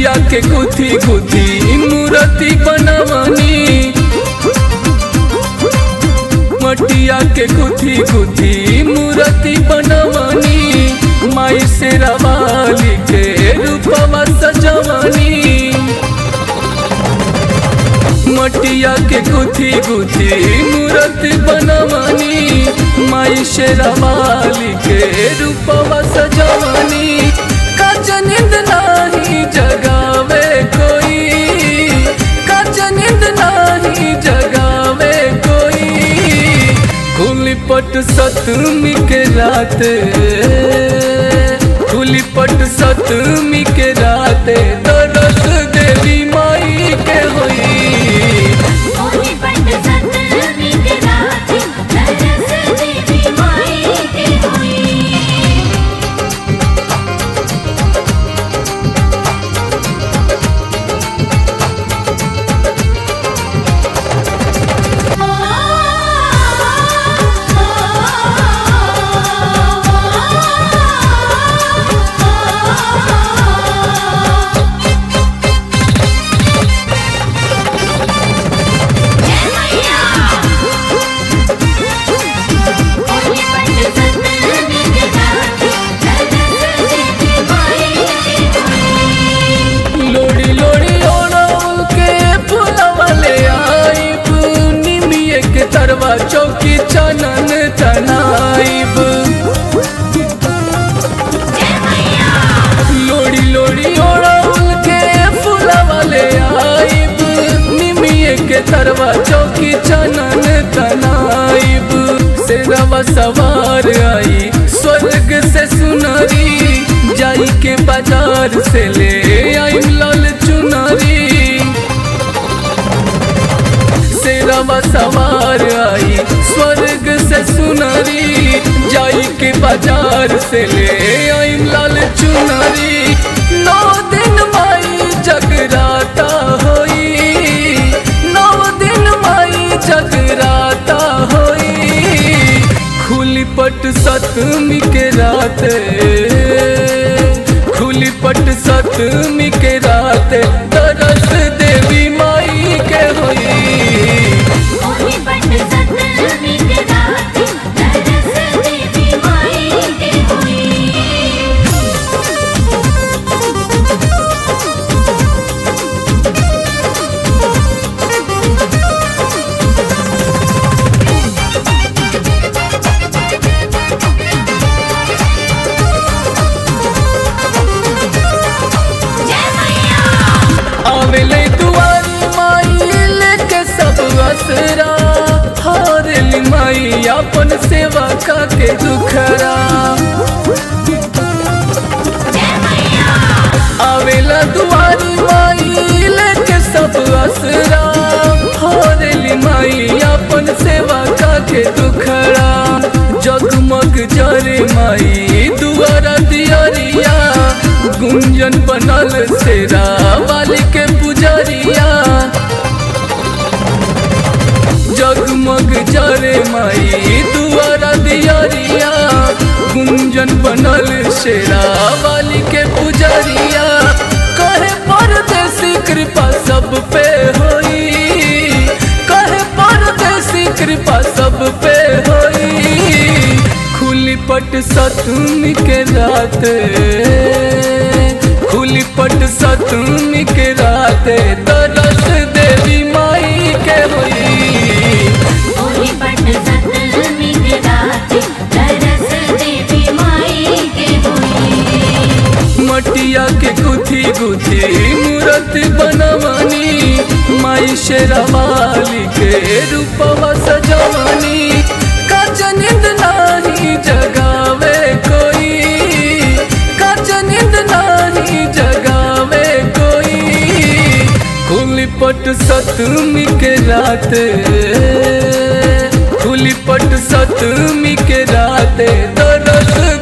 मटिया के गुथी गुथी मूर्ति बनवनी मटिया के गुथी गुथी मूर्ति बनवनी माई से रवाली के रूपवा सजवनी मटिया के गुथी गुथी मूर्ति बनवनी माई से रवाली के रूपवा सजवनी कच नींद नाही जगावे कोई कच नींद नाही जगावे कोई खुली पट सतमी के रात खुली पट सतमी के रात दरस देवी माई के होई होली पट सतमी के रात दरस देवी माई के होई लोड़ी लोड़ी ओढ़ौल के फूलवा ले आइब निमिये के तरवा चौकी चनन तनाइब लोड़ी लोड़ी ओढ़ौल के फूलवा ले आइब निमिये के तरवा चौकी चनन तनाइब शेरवा सवार आई स्वर्ग से सुनरी जाई के बाजार से ले आई लाल चुनरी शेरवा सवार आई स्वर्ग से सुनरी जाई के बाजार से ले आई लाल चुनरी नौ दिन माई जगराता होई नौ दिन माई जगराता होई खुली पट सतमी के रात खुली पट सतमी के रात दरस देवी माई के होई आवेले दुआरी माई लेके सब असरा हारली माई अपन सेवा का के दुखरा आवेला दुआरी माई लेके सब असरा हारली माई अपन सेवा का के दुखरा जगमग जरे माई दुआरा दियरिया गुंजन बनल सेरा वाली के पुजरिया जगमग जरे माई दुआरा दियरिया गुंजन बनल शेरा वाली के पुजरिया कहे परदेसी कृपा सब पे होई कहे परदेसी कृपा सब पे होई खुली पट सतमी के रात खुली पट सतमी के रात दरस देवी माई के होई मटिया के गुथी गुथी मूर्ति बनवनी माई शेरवाली के रूपवा सजवनी कच नींद नाही जगावे कोई कच नींद नाही जगावे कोई खुली पट सतमी के रात खुली पट सतमी के रात दरस